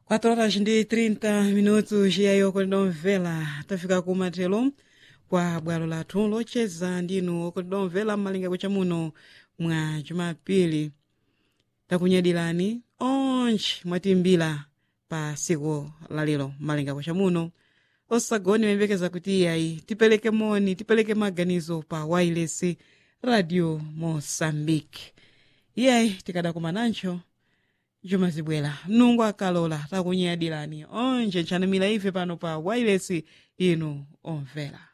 4 horas ndi 30 minutos iyayo kolidomvera tafika kumathelo kwa bwalo lathu locheza ndinu okolidomvera mmalinga cha muno mwa jumapili takunyadirani onje mwatimbira pa siku lalero mmalinga cha muno osagoni mayembekeza kuti iyayi tipereke moni tipereke maganizo pa wireless radio moçambique iyayi tikadakumanancho juma zibwera mnungu akalola takunyadirani onje nchanamira ife pano pa wireless inu omvera